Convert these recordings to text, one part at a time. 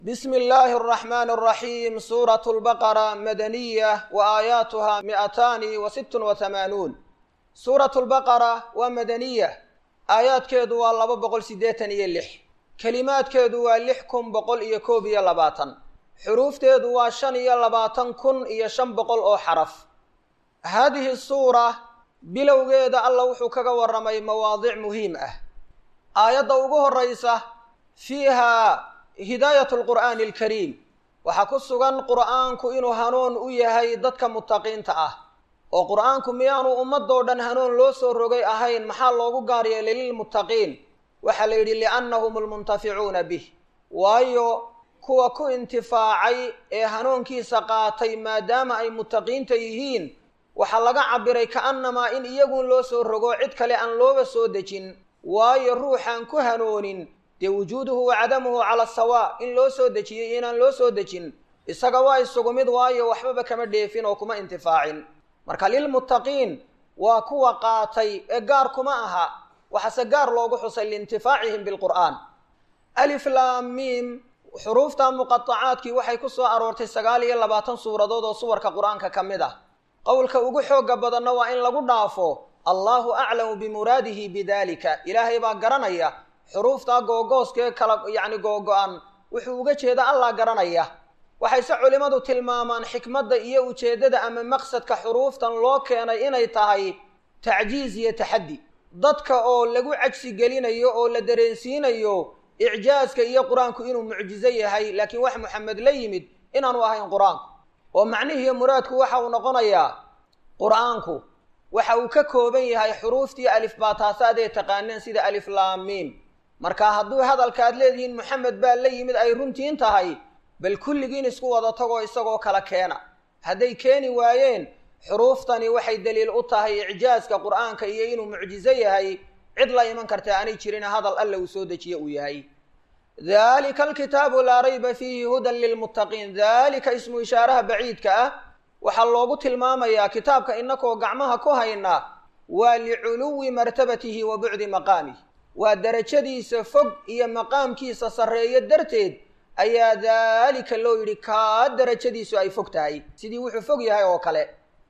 بسم الله الرحمن الرحيم سورة البقرة مدنية وآياتها مئتان وست وثمانون سورة البقرة ومدنية آيات كيدو والله بقول سيديتن يلح كلمات كيدو واللحكم بقول يكوب يلباتن حروف تيدو وشن يلباتن كن يشن بقول أو حرف هذه السورة بلو جيد الله وحكك ورمي مواضيع مهمة آيات دوغوه الرئيسة فيها hidaayat alqur'aani alkariim waxaa ku sugan qur'aanku inuu hanuun u yahay dadka mutaqiinta ah oo qur'aanku miyaanu ummadoo dhan hanuun loo soo rogay ahayn maxaa loogu gaar yeelay lilmuttaqiin waxaa la yidhi liannahum almuntaficuuna bih waayo kuwa ku intifaacay ee hanuunkiisa qaatay maadaama ay muttaqiinta yihiin waxaa laga cabiray ka'annamaa in iyagun loo soo rogo cid kale aan looba soo dejin waayo ruuxaan ku hanoonin dee wujuuduhu wa cadamuhu cala sawa in loo soo dejiyey inaan loo soo dejin isaga waa isugu mid waayo waxbaba kama dheefin oo kuma intifaacin marka lilmuttaqiin waa kuwa qaatay ee gaar kuma aha waxaase gaar loogu xusay liintifaacihim bilqur'aan alif laam miim xuruufta muqatacaadkii waxay ku soo aroortay sagaal iyo labaatan suuradood oo suwarka qur-aanka ka mid ah qowlka ugu xooga badanna waa in lagu dhaafo allahu aclamu bimuraadihi bidalika ilaahay baa garanaya xuruuftaa googooskee kala yacni googo-an wuxuu uga jeeda allah garanaya waxayse culimmadu tilmaamaan xikmadda iyo ujeeddada ama maqsadka xuruuftan loo keenay inay tahay tacjiiz iyo taxaddi dadka oo lagu cajsi gelinayo oo la dareensiinayo icjaaska iyo qur-aanku inuu mucjizo yahay laakiin wax moxamed la yimid inaanu ahayn qur-aanku oo macnihiiyo muraadku waxa uu noqonayaa qur-aanku waxa uu ka kooban yahay xuruuftii alifbaataasaad ee taqaaneen sida alif laamiim marka hadduu hadalkaad leedihiin moxamed baa la yimid ay runtiin tahay bal kulligiin isku wada tagoo isagoo kala keena hadday keeni waayeen xuruuftani waxay daliil u tahay icjaaska qur'aanka iyo inuu mucjizo yahay cid la iman karta aanay jirin hadal alla uu soo dejiye uu yahay dalika alkitaabu laa rayba fiihi hudan lilmuttaqiin dalika ismu ishaaraha baciidka ah waxaa loogu tilmaamayaa kitaabka inakoo gacmaha ku hayna waa liculuwi martabatihi wa bucdi maqaamih waa darajadiisa fog iyo maqaamkiisa sarreeyo darteed ayaa daalika loo yidhi kaa darajadiisu ay fog tahay sidii wuxuu fog yahay oo kale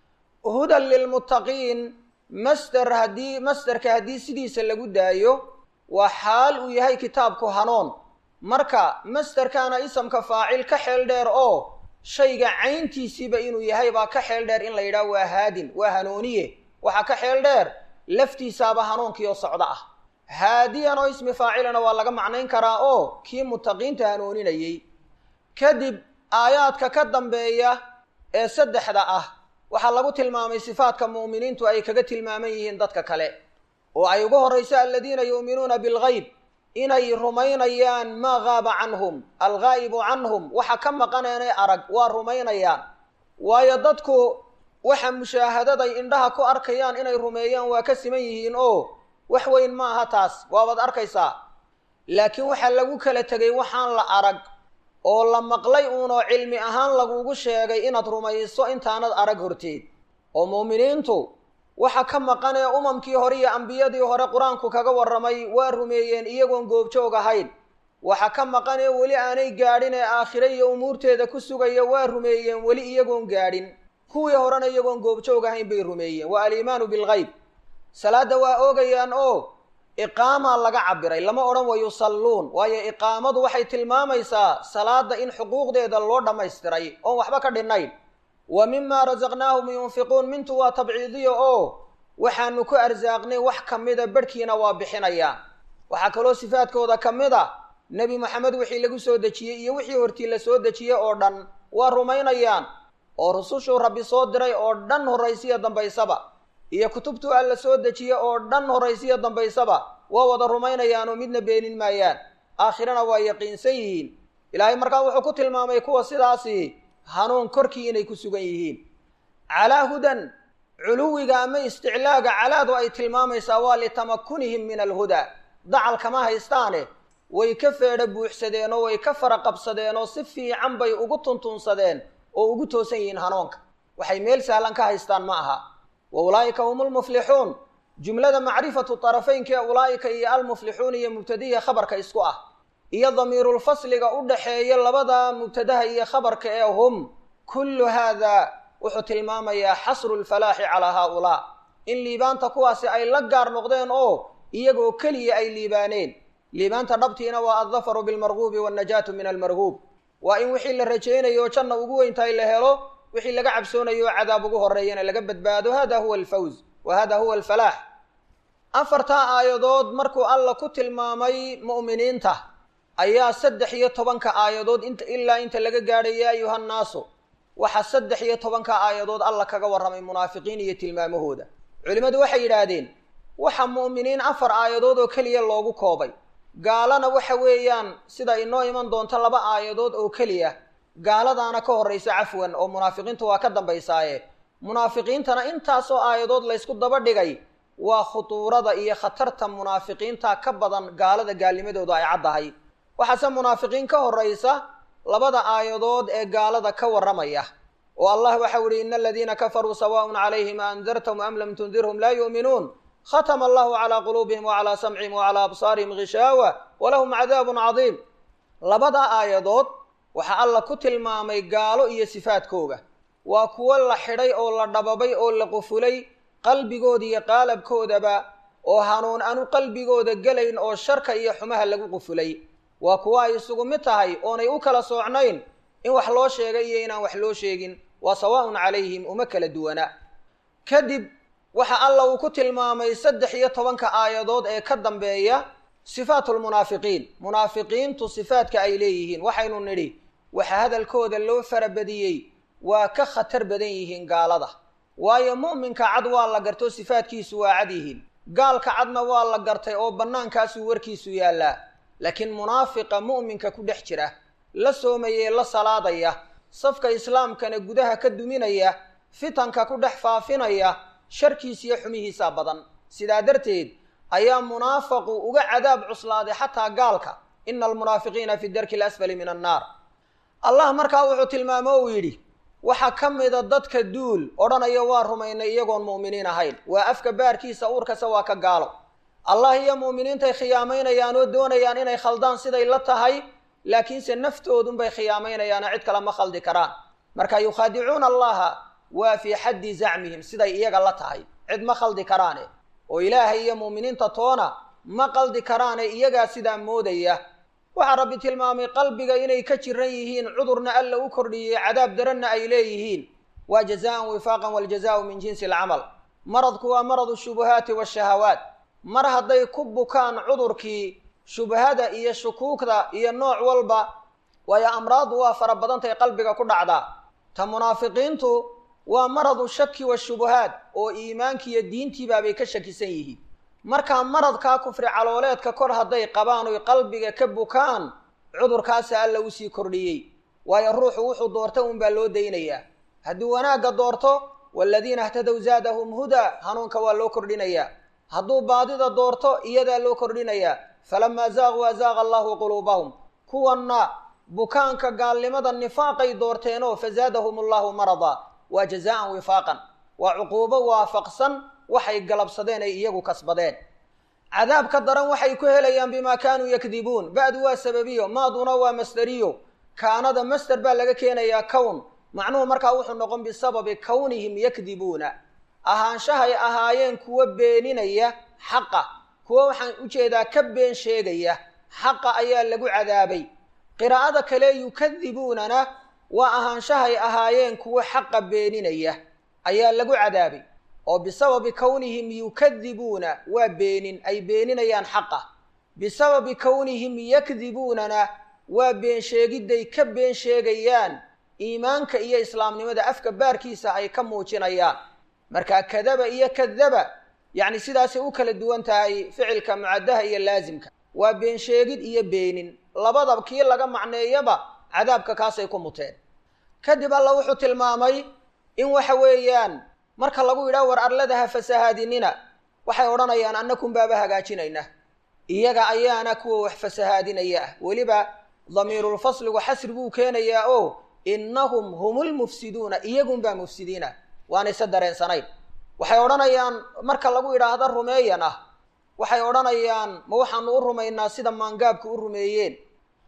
hudan lilmuttaqiin master haddii masterka haddii sidiisa lagu daayo waa xaal uu yahay kitaabku hanuun marka masterkaana isamka faacil ka xeel dheer oo shayga cayntiisiiba inuu yahay baa ka xeel dheer in la yidhaah waa haadin waa hanuuniye waxaa ka xeel dheer laftiisaaba hanuunkiioo socdo ah haadiyan oo ismi faacilana waa laga macnayn karaa oo kii muttaqiinta hanooninayey kadib aayaadka ka dambeeya ee saddexda ah waxaa lagu tilmaamay sifaadka mu'miniintu ay kaga tilmaaman yihiin dadka kale oo ay ugu horrayso aladiina yu'minuuna bilgayb inay rumaynayaan maa gaaba canhum alghaa'ibu canhum waxa ka maqaneenay arag waa rumaynayaan waayo dadku waxa mushaahadaday indhaha ku arkayaan inay rumeeyaan waa ka siman yihiin oo wax weyn ma aha taas waabaad arkaysaa laakiin waxaa lagu kala tegay waxaan la arag oo la maqlay uunoo cilmi ahaan lagugu sheegay inaad rumayso intaanad arag horteed oo muuminiintu waxa ka maqan ee umamkii hore iyo ambiyadii hore qur-aanku kaga warramay waa rumeeyeen iyagoon goobjoog ahayn waxa ka maqan ee weli aanay gaadhin ee aakhire iyo umuurteeda ku sugaya waa rumeeyeen weli iyagoon gaadhin kuwii horena iyagoon goobjoog ahayn bay rumeeyeen waa aliimaanu bilgayb salaadda waa oogayaan oo iqaamaa laga cabiray lama odhan wa yusalluun waayo iqaamadu waxay tilmaamaysaa salaadda in xuquuqdeeda loo dhammaystiray oon waxba ka dhinnayn wa mima rasaqnaahum yunfiquun mintu waa tabciidiya oo waxaanu ku arsaaqnay wax ka mida barhkiina waa bixinayaan waxaa kaloo sifaadkooda ka mid a nebi moxamed wixii lagu soo dejiyey iyo wixii hortii la soo dejiyey oo dhan waa rumaynayaan oo rusushuu rabbi soo diray oo dhan horraysiya dambaysaba iyo kutubtuu alla soo dejiye oo dhan horraysiya dambaysaba waa wada rumaynayaanoo midna beenin maayaan aakhirana waa yaqiinsan yihiin ilaahay markaa wuxuu ku tilmaamay kuwa sidaasi hanuun korkii inay ku sugan yihiin calaa hudan culuwiga ama isticlaaga calaadu ay tilmaamaysaa waa litamakunihim min alhudaa dacal kama haystaane way ka feedho buuxsadeen oo way ka fara qabsadeen oo si fiican bay ugu tuntunsadeen oo ugu toosan yihiin hanuunka waxay meel sahlan ka haystaan ma aha wa ulaa'ika hum lmuflixuun jumlada macrifatu tarafaynka ee ulaa'ika iyo almuflixuun iyo mubtadiya khabarka isku ah iyo damiirulfasliga u dhaxeeya labada mubtadaha iyo khabarka ee hum kullu haada wuxuu tilmaamayaa xasru lfalaaxi calaa haaulaa in liibaanta kuwaasi ay la gaar noqdeen oo iyagoo keliya ay liibaaneen liibaanta dhabtiina waa addafaru bilmarguubi waannajaatu min almarguub waa in wixii la rajaynayo janna ugu weyntahay la helo wixii laga cabsoonayo oo cadaab ugu horreeyana laga badbaado hada huwa alfawz wa hada huwa alfalaax afartaa aayadood markuu alla ku tilmaamay mu'miniinta ayaa saddex iyo tobanka aayadood int ilaa inta laga gaadhay yaa ayuha nnaasu waxaa saddex iyo tobanka aayadood alla kaga warramay munaafiqiin iyo tilmaamahooda culimmadu waxay yidhaahdeen waxa mu'miniin afar aayadood oo keliya loogu koobay gaalana waxa weeyaan sida inoo iman doonto laba aayadood oo keliya gaaladaana ka horraysa cafwan oo munaafiqiintu waa ka dambaysaaye munaafiqiintana intaasoo aayadood laysku daba dhigay waa khutuurada iyo khatarta munaafiqiinta ka badan gaalada gaalnimadooda ay caddahay waxaase munaafiqiin ka horraysa labada aayadood ee gaalada ka warramaya oo allah waxau ihi ina aladiina kafaruu sawaaءun calayhim a andartahum am lam tundirhum laa yu'minuun khatma allahu calaa quluubihim wacalaa samcihim wacalaa absaarihim gishaawa walahum cadaabun cadiim labada aayadood waxaa alla ku tilmaamay gaalo iyo sifaadkooga waa kuwo la xidhay oo la dhababay oo la qufulay qalbigooda iyo qaalabkoodaba oo hanuun anu qalbigooda gelayn oo sharka iyo xumaha lagu qufulay waa kuwo ay isugu mid tahay oonay u kala soocnayn in wax loo sheegay iyo inaan wax loo sheegin waa sawaaءun calayhim uma kala duwana kadib waxa alla uu ku tilmaamay saddex iyo tobanka aayadood ee ka dambeeya sifaatu lmunaafiqiin munaafiqiintu sifaadka ay leeyihiin waxaynu nidhi waxa hadalkooda loo farabadiyey waa ka khatar badan yihiin gaalada waayo mu'minka cad waa la gartoo sifaadkiisu waa cad yihiin gaalka cadna waa la gartay oo bannaankaasuu warkiisu yaallaa laakiin munaafiqa mu'minka ku dhex jira la soomayee la salaadaya safka islaamkana gudaha ka duminaya fitanka ku dhex faafinaya sharkiisa iyo xumihiisaa badan sidaa darteed ayaa munaafaqu uga cadaab cuslaaday xataa gaalka ina almunaafiqiina fi darki alasfali min annaar allah markaa wuxuu tilmaamo uu yidhi waxaa ka mida dadka duul odhanaya waa rumaynay iyagoon mu'miniin ahayn waa afka baarkiisa uurkase waa ka gaalo allah iyo mu'miniintay khiyaamaynayaan oo doonayaan inay khaldaan siday la tahay laakiinse naftoodunbay khiyaamaynayaano cid kale ma khaldi karaan marka yukhaadicuuna allaha waa fii xaddi zacmihim siday iyaga la tahay cid ma khaldi karaane oo ilaahay iyo mu'miniinta toona ma qaldi karaane iyagaa sidaa moodaya waxaa rabbi tilmaamay qalbiga inay ka jiran yihiin cudurna alla u kordhiyey cadaab daranna ay leeyihiin waa jazaan wifaaqan waljazaau min jinsi alcamal maradku waa maradu shubuhaati waashahawaat mar hadday ku bukaan cudurkii shubhada iyo shukuugda iyo nooc walba waayo amraaddu waa fara badantay qalbiga ku dhacdaa ta munaafiqiintu waa maradu shaki washubuhaat oo iimaankiiyo diintiibaabay ka shakisan yihiin markaa maradkaa kufri calooleedka kor hadday qabaan oy qalbiga ka bukaan cudurkaasa alla usii kordhiyey waayo ruuxu wuxuu doorta unbaa loo daynayaa hadduu wanaagga doorto waaladiina htadow zaadahum hudaa hanuunka waa loo kordhinayaa hadduu baadida doorto iyadaa loo kordhinayaa falamaa zaaquu azaaqa allahu quluubahum kuwanna bukaanka gaalnimada nifaaqay doorteenoo fazaadahum allahu marada waa jazaan wifaaqan waa cuquubo waafaqsan waxay galabsadeen ay iyagu kasbadeen cadaabka daran waxay ku helayaan bimaa kaanuu yakdibuun ba'du waa sababiyo maaduna waa masderiyo kaanada masder baa laga keenayaa kown macnuhu markaa wuxuu noqon bisababi kownihim yakdibuuna ahaanshahay ahaayeen kuwa beeninaya xaqa kuwa waxaan ujeedaa ka been sheegaya xaqa ayaa lagu cadaabay qiraa'ada kale yukadibuunana waa ahaanshahay ahaayeen kuwa xaqa beeninaya ayaa lagu cadaabay oo bisababi kownihim yukadibuuna waa beenin ay beeninayaan xaqa bisababi kownihim yakdibuunana waa been sheegidday ka been sheegayaan iimaanka iyo islaamnimada afka baarkiisa ay ka muujinayaan markaa kadaba iyo kadaba yacni sidaasay u kala duwan tahay ficilka mucaddaha iyo laasimka waa been sheegid iyo beenin labada kii laga macneeyaba cadaabka kaasay ku muteen kadib alla wuxuu tilmaamay in waxa weeyaan marka lagu yidhaha war arlada ha fasahaadinina waxay odhanayaan annakum baaba hagaajinayna iyaga ayaana kuwa wax fasahaadinaya ah weliba damiirulfasligu xasri buu keenayaa oo innahum humulmufsiduuna iyagunbaa mufsidiina waanayse dareensanayn waxay odhanayaan marka lagu yidhaahda rumeeyan ah waxay odhanayaan ma waxaanu u rumaynaa sida maangaabka u rumeeyeen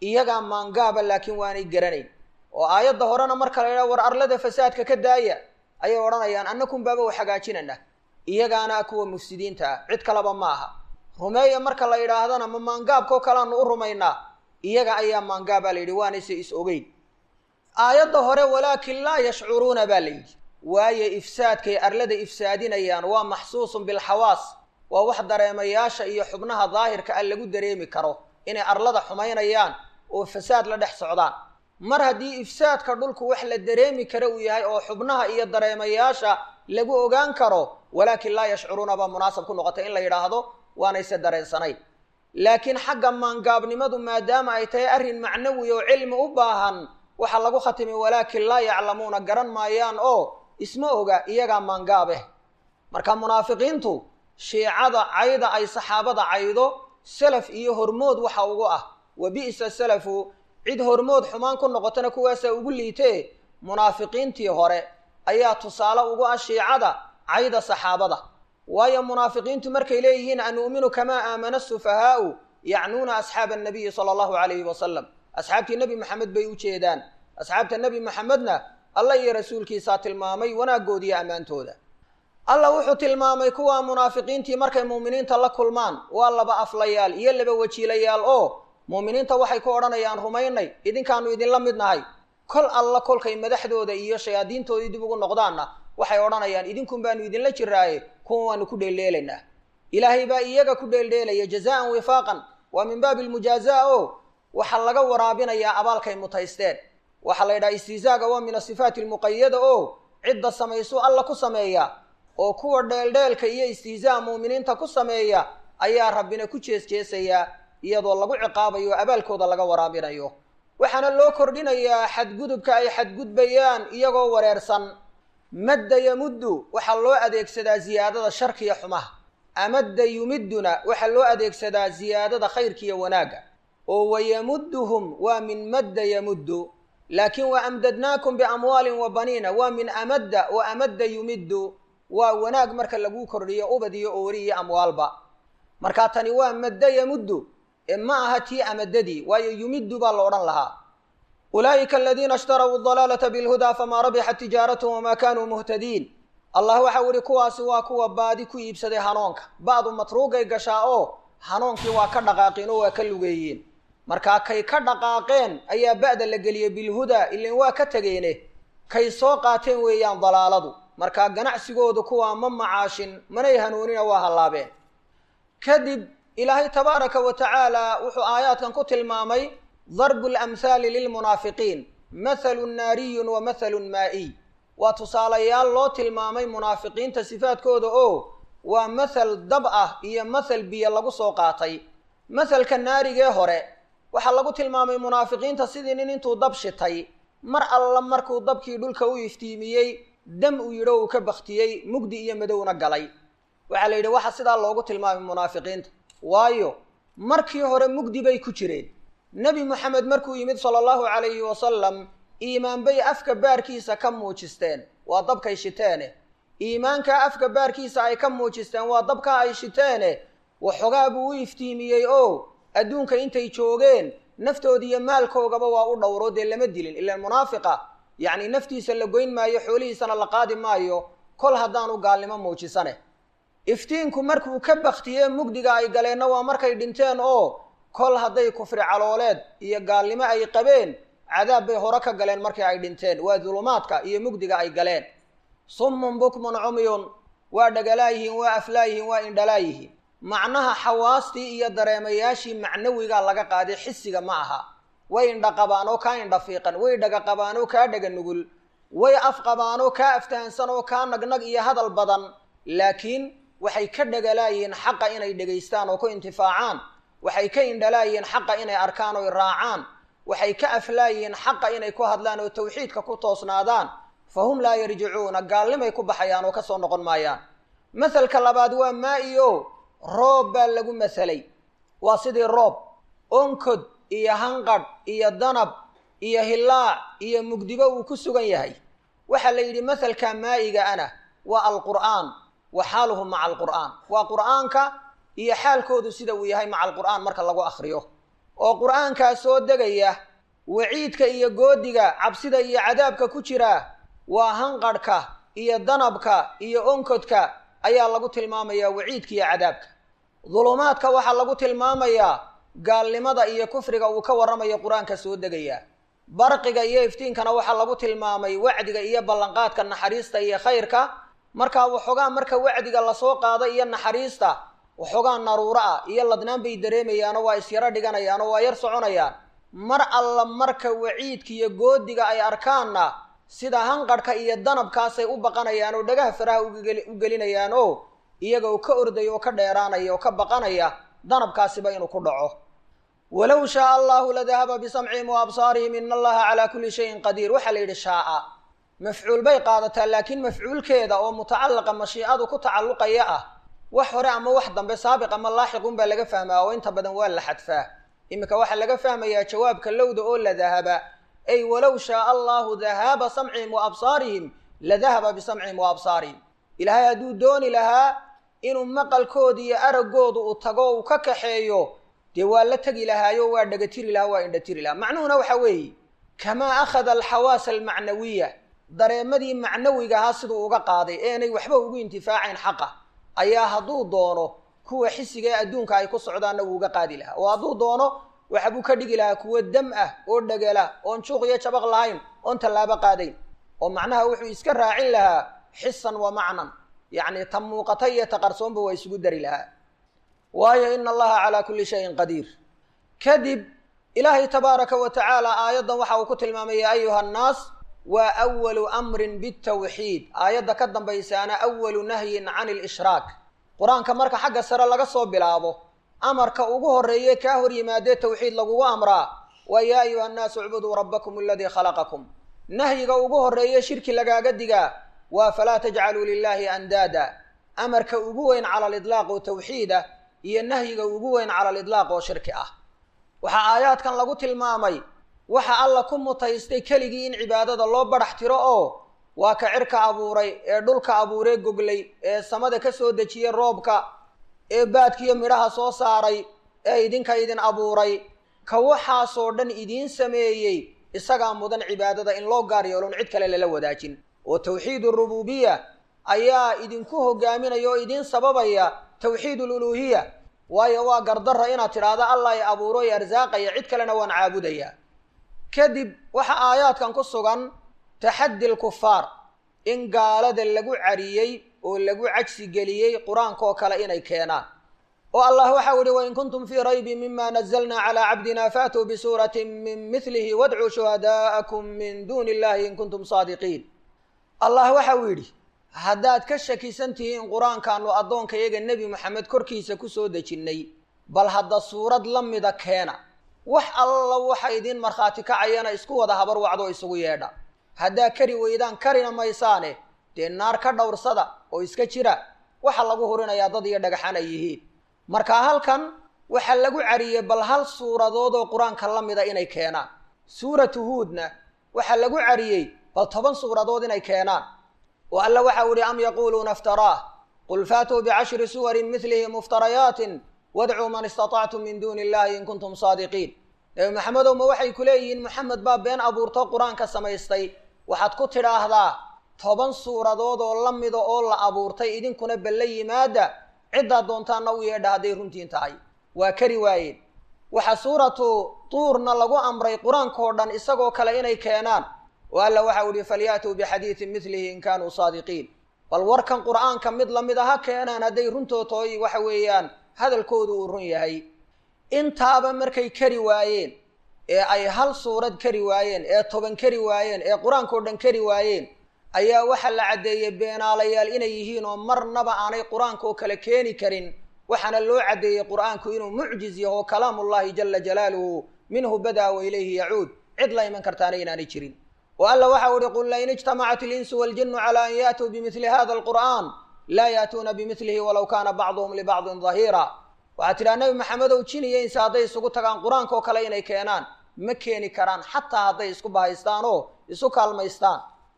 iyagaa maangaaba laakiin waanay garanayn oo aayadda horena marka la yidhaha war arlada fasaadka ka daaya ayay odhanayaan annakun baaba wax hagaajinana iyagaana kuwa mufsidiinta ah cid kaleba ma aha rumeeya marka la yidhaahdana ma maangaabkao kaleanu u rumaynaa iyaga ayaa maangaabaa la yidhi waanayse is ogeyn aayadda hore walaakin laa yashcuruuna baa la yidhi waayo ifsaadkay arlada ifsaadinayaan waa maxsuusun bilxawaas waa wax dareemayaasha iyo xubnaha daahirka ah lagu dareemi karo inay arlada xumaynayaan oo fasaad la dhex socdaan mar haddii ifsaadka dhulku wax la dareemi karo uu yahay oo xubnaha iyo dareemayaasha lagu ogaan karo walaakin laa yashcuruuna baa munaasab ku noqotay in la yidhaahdo waanayse dareensanayn laakiin xagga maangaabnimadu maadaama ay tahay arrin macnawi oo cilmi u baahan waxaa lagu khatimay walaakin laa yaclamuuna garan maayaan oo isma oga iyagaa maangaabeh marka munaafiqiintu shiicada cayda ay saxaabada caydo salaf iyo hormood waxa ugu ah wa bi'sa salafu cid hormood xumaan ku noqotana kuwaasaa ugu liitee munaafiqiintii hore ayaa tusaale ugu ah shiicada cayda saxaabada waayo munaafiqiintu markay leeyihiin anu'minu kamaa aamana sufahaa'u yacnuuna asxaaba annabiyi sala allahu calayhi wasalam asxaabtii nebi maxamed bay u jeedaan asxaabta nebi maxamedna allah iyo rasuulkiisaa tilmaamay wanaaggoodiiyo ammaantooda allah wuxuu tilmaamay kuwa munaafiqiintii markay muuminiinta la kulmaan waa laba aflayaal iyo laba wajiilayaal oo muuminiinta waxay ku odhanayaan rumaynay idinkaanu idinla mid nahay kol alla kolkay madaxdooda iyo shayaadiintoodii dib ugu noqdaanna waxay odhanayaan idinkun baanu idinla jiraaye kuwa waanu ku dheeldheelaynaa ilaahay baa iyaga ku dheeldheelaya jazaan wifaaqan waa min baabi almujaazaa o waxaa laga waraabinayaa abaalkay mutaysteen waxaa la yidhaha istihzaaga waa min asifaati almuqayada oo cidda samaysuu alla ku sameeya oo kuwa dheeldheelka iyo istihzaa muuminiinta ku sameeya ayaa rabbina ku jeesjeesayaa iyadoo lagu ciqaabayo o abaalkooda laga waraabinayo waxaana loo kordhinayaa xadgudubka ay xadgudbayaan iyagoo wareersan madda yamuddu waxaa loo adeegsadaa ziyaadada sharkiya xumaha amadda yumidduna waxaa loo adeegsadaa ziyaadada khayrkiiyo wanaagga oo wayamudduhum waa min madda yamuddu laakiin wa amdadnaakum biamwaalin wa baniina waa min amadda wa amadda yumiddu waa wanaag marka lagu kordhiyo ubad iyo oori iyo amwaalba markaa tani waa madda yamuddu ee ma aha tii amadadii waayo yumiddu baa la odhan lahaa ulaa'ika aladiina ishtarau dalaalata bilhudaa famaa rabixat tijaaratuhum wamaa kaanuu muhtadiin allah waxau ihi kuwaasi waa kuwa baadi ku iibsaday hanuunka ba'du matruugay gashaa oo hanuunkii waa ka dhaqaaqeen oo waa ka lugeeyeen markaa kay ka dhaqaaqeen ayaa ba'da la geliyey bilhudaa ilan waa ka tegeene kay soo qaateen weeyaan dalaaladu markaa ganacsigoodu kuwaa ma macaashin manay hanuunina waa hallaabeen kadib ilaahay tabaaraka wa tacaala wuxuu aayaadkan ku tilmaamay darbu lamhaali lilmunaafiqiin mathalun naariyun wa mathalun maa'iy waa tusaalayaal loo tilmaamay munaafiqiinta sifaadkooda oo waa mathal dab ah iyo mathal biyo lagu soo qaatay mathalka naarigee hore waxaa lagu tilmaamay munaafiqiinta sidii nin intuu dab shitay mar alla markuu dabkii dhulka u iftiimiyey dam uu yidho uu ka baktiyey mugdi iyo madowna galay waxaa la yidhi waxa sidaa loogu tilmaamay munaafiqiinta waayo markii hore mugdi bay ku jireen nebi moxamed markuu yimid sala allahu calayhi wasalam iimaan bay afka baarkiisa ka muujisteen waa dabkay shiteene iimaankaa afka baarkiisa ay ka muujisteen waa dabkaa ay shiteene waxoogaa buu u iftiimiyey oo adduunka intay joogeen naftoodi iyo maalkoogaba waa u dhowro dee lama dilin ilaan munaafiqa yacni naftiisa la goyn maayo xoolihiisana la qaadi maayo kol haddaanu gaalnimo muujisane iftiinku markuu ka baktiyee mugdiga ay galeenna waa markay dhinteen oo kol hadday kufri calooleed iyo gaalnimo ay qabeen cadaab bay hore ka galeen markii ay dhinteen waa dulumaadka iyo mugdiga ay galeen summun bukmun cumyun waa dhagalaayihiin waa aflaayihiin waa indhalaayihiin macnaha xawaastii iyo dareemayaashii macnawigaa laga qaaday xisiga ma aha way indha qabaan oo kaa indha fiiqan way dhaga qabaan oo kaa dhaga nugul way af qabaan oo kaa aftahansan oo kaa nagnag iyo hadal badan laakiin waxay ka dhagalaayihiin xaqa inay dhegaystaan oo ku intifaacaan waxay ka indhalaayihiin xaqa inay arkaan oy raacaan waxay ka aflaayihiin xaqa inay ku hadlaan oo tawxiidka ku toosnaadaan fa hum laa yarjicuuna gaalnimay ku baxayaan oo ka soo noqon maayaan masalka labaad waa maa-iyo roob baa lagu masalay waa sidii roob onkod iyo hanqadh iyo danab iyo hillaac iyo mugdibo uu ku sugan yahay waxaa la yidhi masalka maa'iga ana waa alqur'aan wa xaaluhum maca alqur'aan waa qur'aanka iyo xaalkoodu sida uu yahay maca alqur'aan marka lagu akriyo oo qur'aankaa soo degaya waciidka iyo goodiga cabsida iyo cadaabka ku jira waa hanqadhka iyo danabka iyo onkodka ayaa lagu tilmaamayaa waciidka iyo cadaabka dulumaadka waxaa lagu tilmaamayaa gaalnimada iyo kufriga uu ka warramayo qur-aanka soo degaya barqiga iyo iftiinkana waxaa lagu tilmaamay wacdiga iyo ballanqaadka naxariista iyo khayrka markaa waxoogaa marka wacdiga lasoo qaado iyo naxariista waxoogaa naruuro ah iyo ladnaan bay dareemayaanoo waa isyaro dhiganayaanoo waa yar soconayaan mar alla marka waciidka iyo goodiga ay arkaanna sida hanqadhka iyo danabkaasay u baqanayaan oo dhagaha faraha u gelinayaan oo iyaga oo ka ordaya oo ka dheeraanaya oo ka baqanaya danabkaasiba inuu ku dhaco walow shaaa allahu ladahaba bisamcihim wa absaarihim ina allaha calaa kulli shayin qadiir waxaa la yidhi shaaa mafcuul bay qaadataa laakiin mafcuulkeeda oo mutacallaqa mashiicadu ku tacalluqaya ah wax hore ama wax dambe saabiq ama laaxiqun baa laga fahmaa oo inta badan waa la xadfaa iminka waxaa laga fahmayaa jawaabka lowda oo la dahaba ay walow shaaa allahu dahaaba samcihim wa absaarihim ladahaba bisamcihim wa absaarihim ilaahay hadduu dooni lahaa inuu maqalkooda iyo araggooda uu tago uu ka kaxeeyo dee waa la tegi lahaayo waa dhagatiri lahaa waa indhatiri lahaa macnuhuna waxa weeye kamaa akhada alxawaasa almacnawiya dareemadii macnawiga ahaa siduu uga qaaday eenay waxba ugu intifaacayn xaqa ayaa hadduu doono kuwa xisiga ee adduunka ay ku socdaanna wuu uga qaadi lahaa oo hadduu doono waxbuu ka dhigi lahaa kuwo dam ah oo dhagala oon juuq iyo jabaq lahayn oon tallaabo qaadayn oo macnaha wuxuu iska raacin lahaa xisan wa macnan yacni ta muuqata iyo ta qarsoonba waa isugu dari lahaa waayo ina allaha calaa kulli shayin qadiir kadib ilaahay tabaaraka wa tacaala aayaddan waxa uu ku tilmaamay ya ayuha annaas waa awalu amrin bitawxiid aayadda ka dambaysaana awalu nahyin can ilishraak qur-aanka marka xagga sare laga soo bilaabo amarka ugu horreeye kaa hor yimaadee tawxiid lagugu amraa waa yaa ayuha annaasu icbuduu rabbakum aladii khalaqakum nahyiga ugu horreeye shirki lagaaga digaa waa falaa tajcaluu lilaahi andaada amarka ugu weyn cala lidlaaq oo tawxiida iyo nahyiga ugu weyn cala lidlaaq oo shirki ah waxaa aayaadkan lagu tilmaamay waxa alla ku mutaystay keligii in cibaadada loo badhax tiro oo waa ka cirka abuuray ee dhulka abuuree goglay ee samada ka soo dejiyey roobka ee baadkiiyo midhaha soo saaray ee idinka idin abuuray ka waxaasoo dhan idiin sameeyey isagaa mudan cibaadada in loo gaar yeelon cid kale lala wadaajin oo tawxiid urububiya ayaa idinku hogaaminaya oo idiin sababaya tawxiid aluluuhiya waayo waa gardarra inaad tidhaahdo allah i abuuro i arsaaqaya cid kalena waan caabudayaa kadib waxaa aayaadkan ku sugan taxaddi lkufaar in gaalada lagu cariyey oo lagu cajsi geliyey qur-aankaoo kale inay keenaan oo allah waxau yihi wain kuntum fii raybin mima nazalna calaa cabdina faatuu bisuuratin min milihi wadcuu shuhadaa'akum min duuni illahi in kuntum saadiqiin allah waxa uu yidhi haddaad ka shakisan tihiin qur-aankaanu addoonka iyaga nebi moxamed korkiisa ku soo dejinnay bal hadda suurad la mida keena wax alla waxa idiin markhaati kacayana isku wada habar wacdo isugu yeedha haddaa kari weydaan karina maysaane dee naar ka dhowrsada oo iska jira waxa lagu hurinayaa dad iyo dhagaxan ay yihiin marka halkan waxaa lagu cariyey bal hal suuradood oo qur-aanka la mida inay keenaan suuratu huudna waxaa lagu cariyey bal toban suuradood inay keenaan oo alla waxau ihi am yaquuluuna iftaraah qul faatuu bicashri suwarin milihi muftarayaatin wadcuu man istatactum min duuni illahi in kuntum saadiqiin nebi maxamedow ma waxay ku leeyihiin moxamed baa been abuurto qur-aanka samaystay waxaad ku tidhaahdaa toban suuradood oo la mida oo la abuurtay idinkuna balla yimaada ciddaad doontaanna u yeedha hadday runtiin tahay waa kari waayeen waxaa suuratu tuurna lagu amray qur-aankao dhan isagoo kale inay keenaan oo alla waxau ihi falyaatuu bixadiidin milihi in kaanuu saadiqiin bal warkan qur-aanka mid lamid a ha keenaan hadday runtootoy waxa weeyaan hadalkoodu uu run yahay intaaba markay kari waayeen ee ay hal suurad kari waayeen ee toban kari waayeen ee qur-aankao dhan kari waayeen ayaa waxaa la caddeeyey beenaalayaal inay yihiin oo marnaba aanay qur-aanka oo kale keeni karin waxaana loo caddeeyey qur-aanku inuu mucjiz yaho kalaamullahi jala jalaaluhu minhu badaa wa ilayhi yacuud cid la iman kartaana inaanay jirin oo alla waxau ihi qul lain ijtamacat ilinsu waljinu cala an yaatuu bimili hada alqur'an laa yaatuuna bimilihi walow kaana bacduhum libacdin dahiira waxaad tidhaha nebi maxamedow jin iyo inse hadday isugu tagaan qur-aanka oo kale inay keenaan ma keeni karaan xataa hadday isku bahaystaan oo isu kaalmaystaan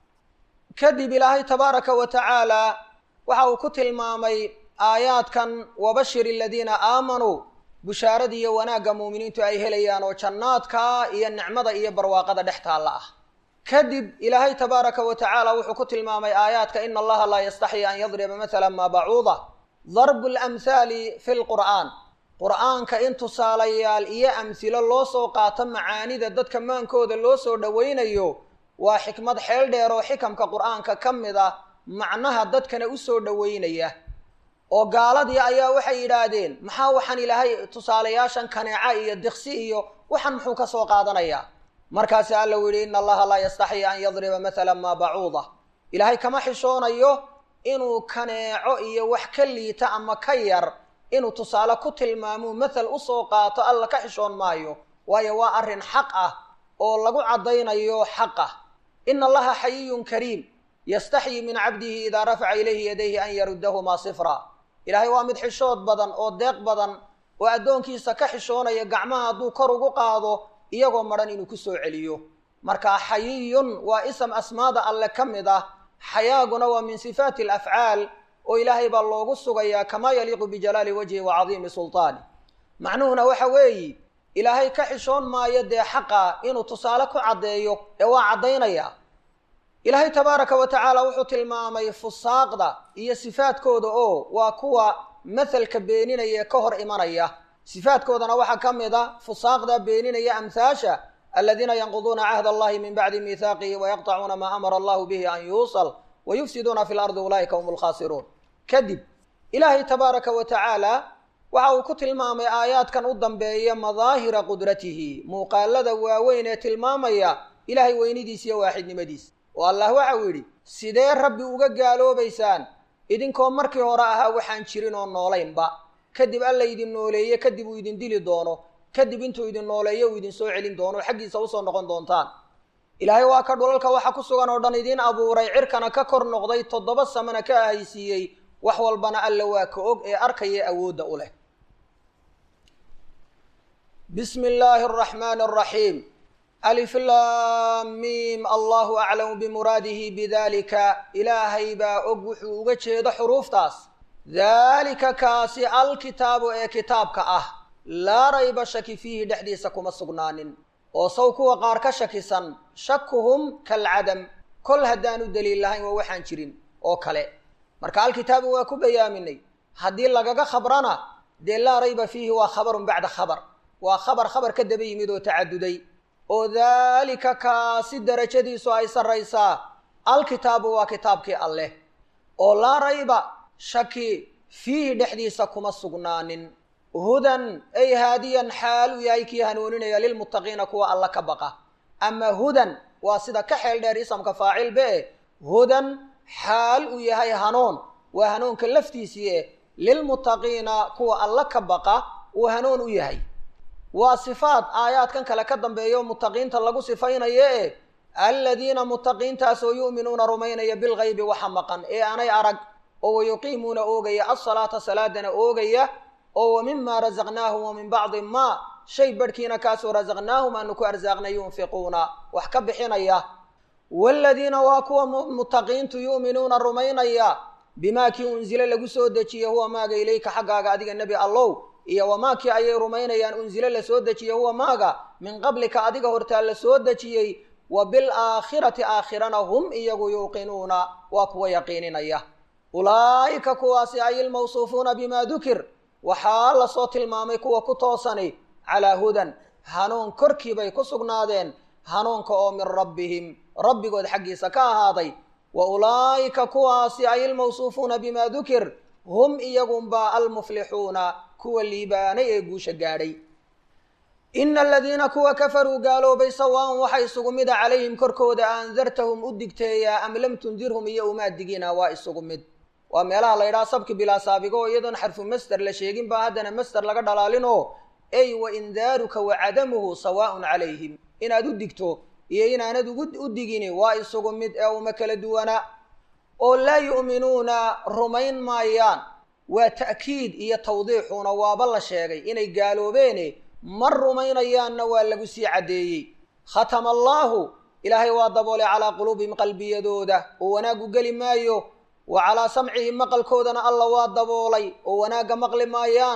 kadib ilaahay tabaaraka wa tacaala waxa uu ku tilmaamay aayaadkan wabashir aladiina aamanuu bushaaradii iyo wanaagga muuminiintu ay helayaan oo jannaadka iyo nicmada iyo barwaaqada dhex taalla ah kadib ilaahay tabaaraka wa tacaala wuxuu ku tilmaamay aayaadka ina allaha laa yastaxyi an yadriba matala maa bacuuda darbu lamhaali fi lqur'aan qur'aanka in tusaalayaal iyo amhilo loo soo qaato macaanida dadka maankooda loo soo dhowaynayo waa xikmad xeel dheer oo xikamka qur'aanka ka mid ah macnaha dadkana u soo dhowaynaya oo gaaladii ayaa waxay yidhaahdeen maxaa waxaan ilaahay tusaalayaashan kaneeca iyo diqsi iyo waxaan muxuu ka soo qaadanayaa markaasi alla u yidhi ina allaha laa yastaxyi an yadriba matala maa bacuuda ilaahay kama xishoonayo inuu kaneeco iyo wax ka liita ama ka yar inuu tusaale ku tilmaamuu mathal usoo qaato alla ka xishoon maayo waayo waa arrin xaq ah oo lagu caddaynayo xaq ah ina allaha xayiyun kariim yastaxyi min cabdihi idaa rafaca ilayhi yadayhi an yaruddahumaa sifra ilaahay waa mid xishood badan oo deeq badan oo addoonkiisa ka xishoonaya gacmaha hadduu kor ugu qaado iyagoo madhan inuu ku soo celiyo marka xayiyun waa ism asmaada alle ka mid ah xayaaguna waa min sifaati alafcaal oo ilaahay baa loogu sugayaa kamaa yaliiqu bijalaali wajhi wa cadiimi sultaani macnuhuna waxa weeyi ilaahay ka xishoon maayo dee xaqa inuu tusaale ku caddeeyo ee waa caddaynaya ilaahay tabaaraka wa tacaala wuxuu tilmaamay fusaaqda iyo sifaadkooda oo waa kuwa mathalka beeninaya ee ka hor imanaya sifaadkoodana waxaa ka mid a fusaaqda beeninaya amhaasha aladiina yanquduuna cahd allahi min bacdi miihaaqihi wayaqطacuuna maa amara allahu bihi an yuusal wayufsiduuna fi lardi ulaa'ika hum lkhaasiruun kadib ilaahay tabaaraka wa tacaala waxa uu ku tilmaamay aayaadkan u dambeeya madaahira qudratihi muuqaalada waaweyn ee tilmaamaya ilaahay weynidiis iyo waaxidnimadiis oo allah waxa uu yidhi sidee rabbi uga gaaloobaysaan idinkoo markii hore ahaa waxaan jirin oo noolaynba kadib alla idin nooleeye kadib uu idin dili doono kadib intuu idin nooleeyo uu idin soo celin doono xaggiisa usoo noqon doontaan ilaahay waa ka dhulalka waxa ku sugan oo dhan idiin abuuray cirkana ka kor noqday toddoba samana ka ahaysiiyey wax walbana alla waa ka og ee arkaya awoodda u leh bismi illaahi araxmaani araxiim alif laamiim allahu aclamu bimuraadihi bidalika ilaahay baa og wuxuu uga jeedo xuruuftaas daalika kaasi alkitaabu ee kitaabka ah laa rayba shaki fiihi dhexdiisa kuma sugnaanin oo saw kuwa qaar ka shakisan shakuhum kalcadam kol haddaanu daliil lahayn waa waxaan jirin oo kale marka alkitaabu waa ku bayaaminay haddii lagaga khabrana dee laa rayba fiihi waa khabarun bacda khabar waa khabar khabar ka daba yimid oo tacaduday oo daalika kaasi darajadiisu ay sarraysaa alkitaabu waa kitaabkii alleh oo laa rayba shaki fiihi dhexdiisa kuma sugnaanin hudan ay haadiyan xaal uu yahay kii hanuuninaya lilmuttaqiina kuwa alla ka baqa ama hudan waa sida ka xeel dheer isamka faacil be hudan xaal uu yahay hanuun waa hanuunka laftiisii eh lilmuttaqiina kuwa alla ka baqa uu hanuun u yahay waa sifaad aayaadkan kale ka dambeeya oo muttaqiinta lagu sifaynayo e aladiina muttaqiintaasoo yu'minuuna rumaynaya bilgaybi waxa maqan ee aanay arag oo wayuqiimuuna oogaya alsalaata salaadana oogaya oo wa mima rasaqnaahum wa min bacdi maa shay barhkiina kaasoo rasaqnaahum aanu ku arsaaqnay yunfiquuna wax ka bixinaya waaladiina waa kuwa muttaqiintu yu'minuuna rumaynaya bimaa kii unsile lagu soo dejiye huwa maaga ilayka xaggaaga adiga nebi allow iyo wamaakii ayay rumaynayaan unsile la soo dejiye huwa maaga min qablika adiga hortaa la soo dejiyey wa bilaakhirati aakhirana hum iyagu yuuqinuuna waa kuwa yaqiininaya ulaa'ika kuwaasi ay ilmawsuufuuna bimaa dukir waxaa lasoo tilmaamay kuwa ku toosani calaa hudan hanuun korkii bay ku sugnaadeen hanuunka oo min rabbihim rabbigood xaggiisa ka ahaaday wa ulaa'ika kuwaasi ay ilmawsuufuuna bimaa dukir hum iyagunbaa almuflixuuna kuwa liibaanay ee guusha gaadhay ina aladiina kuwa kafaruu gaaloobay sawaan waxa isugu mida calayhim korkooda aandartahum u digteeyaa am lam tundirhum iyo umaad digina waa isugu mid waa meelaha la ydhaha sabki bilaa saabigo oo iyadoon xarfu master la sheegin baa haddana master laga dhalaalinoo ey wa indaaruka wa cadamuhu sawaaun calayhim inaad u digto iyo inaanad u digini waa isugu mid ee uma kala duwana oo laa yu'minuuna rumayn maayaan waa ta'kiid iyo tawdiixuna waaba la sheegay inay gaaloobeene ma rumaynayaanna waa lagu sii caddeeyey khatama allaahu ilaahay waa daboolay calaa quluubihim qalbiyadooda oo wanaagu geli maayo wa calaa samcihim maqalkoodana alla waa daboolay oo wanaagga maqli maayaan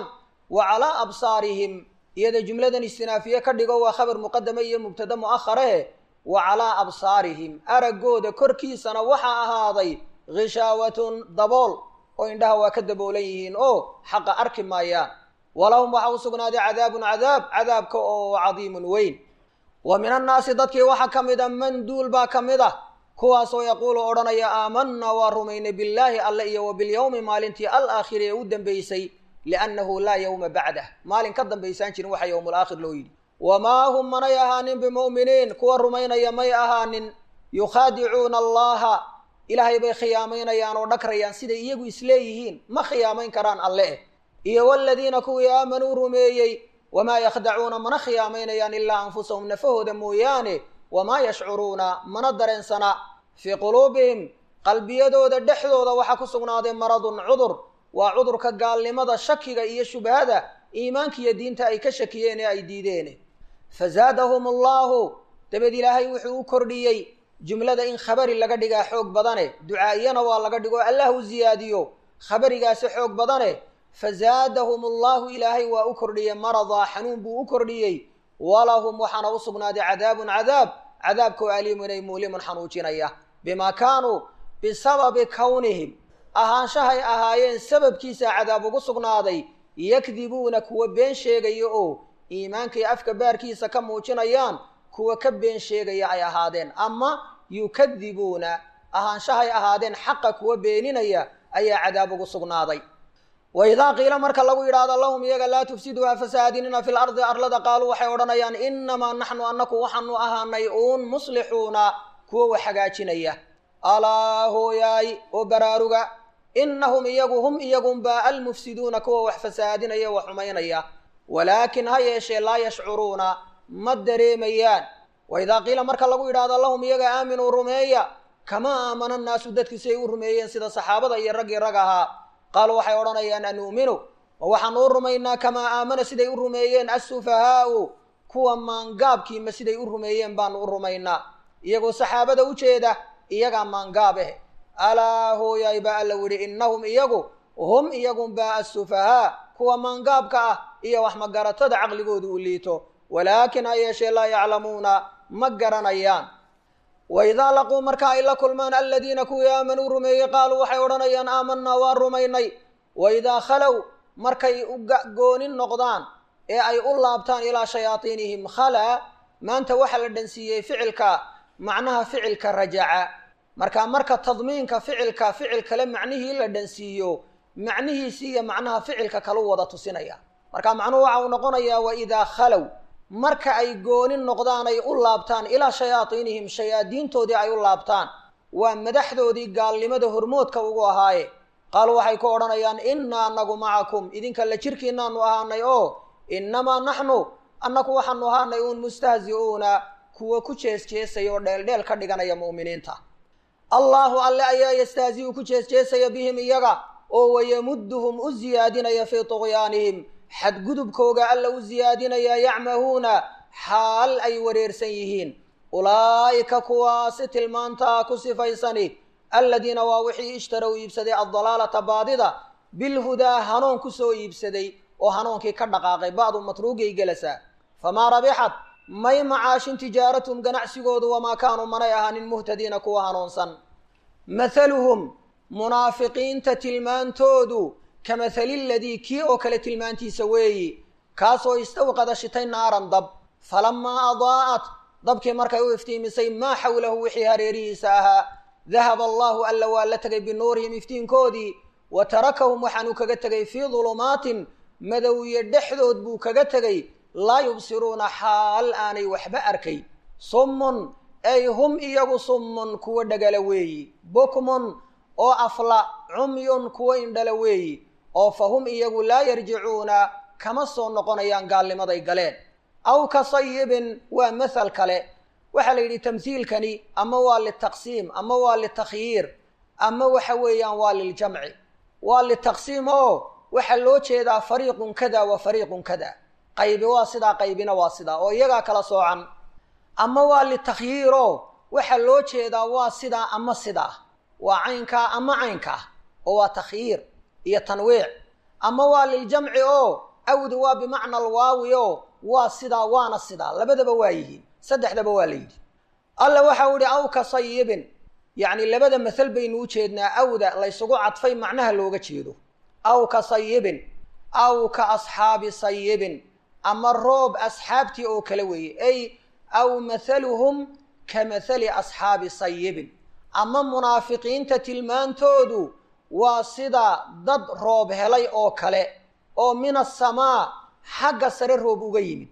wa calaa absaarihim iyada jumladan istinaafiye ka dhigo waa khabar muqadame iyo mubtada mu'akhare wa calaa absaarihim araggooda korkiisana waxaa ahaaday ghishaawatun dabool oo indhaha waa ka daboolan yihiin oo xaqa arki maayaan walahum waxaa u sugnaaday cadaabun cadaab cadaabka oo cadiimun weyn wa min annaasi dadkii waxaa ka mid a man duul baa ka mid ah kuwaasoo yaquulu odhanaya aamanna waa rumaynay billaahi alle iyo wa bilyowmi maalintii alaakhiri ee u dambaysay liannahu laa yowma bacdah maalin ka dambaysaan jirin waxa yowmulaakhir loo yidhi wamaa hum manay ahaanin bimu'miniin kuwa rumaynaya may ahaanin yukhaadicuuna allaha ilaahay bay khiyaamaynayaan oo dhagrayaan siday iyagu isleeyihiin ma khiyaamayn karaan alle eh iyo waladiina kuwii aamanuu rumeeyey wamaa yakhdacuuna mana khiyaamaynayaan ilaa anfusahum nafahooda mooyaane wamaa yashcuruuna mana dareensana fii quluubihim qalbiyadooda dhexdooda waxaa ku sugnaaday maradun cudur waa cudurka gaalnimada shakiga iyo shubhada iimaanka iyo diinta ay ka shakiyeen ee ay diideen fazaadahum allahu dabeed ilaahay wuxuu u kordhiyey jumlada in khabari laga dhigaa xoog badane ducaa'iyana waa laga dhigo allah u ziyaadiyo khabarigaasi xoog badane fazaadahum allahu ilaahay waa u kordhiyey maradaa xanuun buu u kordhiyey walahum waxaana u sugnaaday cadaabun cadaab cadaabkoo aliimun ay muulimun xanuujinaya bimaa kaanuu bisababi kownihim ahaanshahay ahaayeen sababkiisa cadaab ugu sugnaaday yakdibuuna kuwa been sheegaya oo iimaankay afka baarkiisa ka muujinayaan kuwa ka been sheegaya ay ahaadeen ama yukadibuuna ahaanshahay ahaadeen xaqa kuwa beeninaya ayaa cadaab ugu sugnaaday wa idaa qiila marka lagu yidhaahdo lahum iyaga laa tufsiduu ha fasaadinina fi lardi arlada qaaluu waxay odhanayaan inamaa naxnu annaku waxaanu ahaanay uun muslixuuna kuwa wax hagaajinaya alaa hooyaay oo baraaruga inahum iyagu hum iyagunbaa almufsiduuna kuwa wax fasaadinaya wax xumaynaya walaakin ha yeeshee laa yashcuruuna ma dareemayaan wa idaa qiila marka lagu yidhaahdo lahum iyaga aaminuu rumeeya kamaa aamana nnaasu dadku si ay u rumeeyeen sida saxaabada iyo raggii rag ahaa qaaluu waxay odhanayaan anu'minu ma waxaanu u rumaynaa kamaa aamana siday u rumeeyeen assufahaau kuwa maangaabkiima siday u rumeeyeen baanu u rumaynaa iyagoo saxaabada u jeeda iyagaa maangaab eh alaa hooyaay baa alla widhi innahum iyagu hum iyagunbaa assufahaa kuwa maangaabka ah iyo wax magaratada caqligoodu u liito walaakin ha yeeshee laa yaclamuuna ma garanayaan wa idaa laquu marka ay la kulmaan aladiina kuwii aamanuu rumeeyey qaaluu waxay odhanayaan aamanaa waa rumaynay wa idaa khalow markay u goonin noqdaan ee ay u laabtaan ilaa shayaaiinihim khalaa maanta waxaa la dhansiiyey ficilka macnaha ficilka rajaca marka marka tadmiinka ficilka ficil kale macnihii la dhansiiyo macnihiisii iyo macnaha ficilka kalu wada tusinaya marka macnuhu waxa uu noqonayaa wa idaa khalow marka ay goonin noqdaan ay u laabtaan ilaa shayaaiinihim shayaadiintoodii ay u laabtaan waa madaxdoodii gaalnimada hormoodka ugu ahaaye qaaluu waxay ku odhanayaan innaa anagu macakum idinka la jirkiinaanu ahaanay oo innamaa naxnu annagu waxaanu ahaanay uun mustahzi'uuna kuwa ku jeesjeesaya oo dheeldheel ka dhiganaya mu'miniinta allaahu alle ayaa yastahzi'u ku jeesjeesaya bihim iyaga oo wayamudduhum u siyaadinaya fii tuqyaanihim xadgudubkooga alla u siyaadinaya yacmahuuna xaal ay wareersan yihiin ulaa'ika kuwaasi tilmaantaa ku sifaysani aladiina waa wixii ishtarow iibsaday addalaalata baadida bilhudaa hanuun ku soo iibsaday oo hanuunkii ka dhaqaaqay ba'du matruugay gelasaa famaa rabixat may macaashin tijaaratum ganacsigoodu wamaa kaanuu manay ahaanin muhtadiina kuwa hanuunsan mathaluhum munaafiqiinta tilmaantoodu ka mathali ladii kii oo kale tilmaantiisa weeyi kaasoo istawqada shitay naaran dab falamaa adaa'at dabkii markay u iftiimisay maa xawlahu wixii hareerihiisa ahaa dahaba allaahu alla waa la tegay binuurihim iftiinkoodii wa tarakahum waxaanuu kaga tegay fii dulumaatin madowiye dhexdood buu kaga tegay laa yubsiruuna xaal aanay waxba arkay summun ay hum iyagu summun kuwa dhagala weeyi bukmun oo afla cumyun kuwa indhala weeyi oo fa hum iyagu laa yarjicuuna kama soo noqonayaan gaalnimaday galeen aw ka sayibin waa mathal kale waxaa la yidhi tamhiilkani ama waa litaqsiim ama waa litakhyiir ama waxa weeyaan waa liljamci waa litaqsiim oo waxaa loo jeedaa fariiqun kada wa fariiqun kada qaybi waa sidaa qaybina waa sidaa oo iyagaa kala soocan ama waa litakhyiir oo waxaa loo jeedaa waa sidaa ama sidaa waa caynkaa ama caynkaa oo waa takhyiir iyo tanwiic ama waa liljamci oo awdu waa bimacna alwaawi oo waa sidaa waana sidaa labadaba waa yihiin saddexdaba waa la yidhi alla waxau ihi aw ka sayibin yacni labada masal baynu u jeednaa awda laysugu cadfay macnaha looga jeedo aw ka sayibin aw ka asxaabi sayibin ama roob asxaabtii oo kale weeye ay aw mathaluhum ka mathali asxaabi sayibin ama munaafiqiinta tilmaantoodu waa sida dad roob helay oo kale oo min asamaa xagga sare roob uga yimid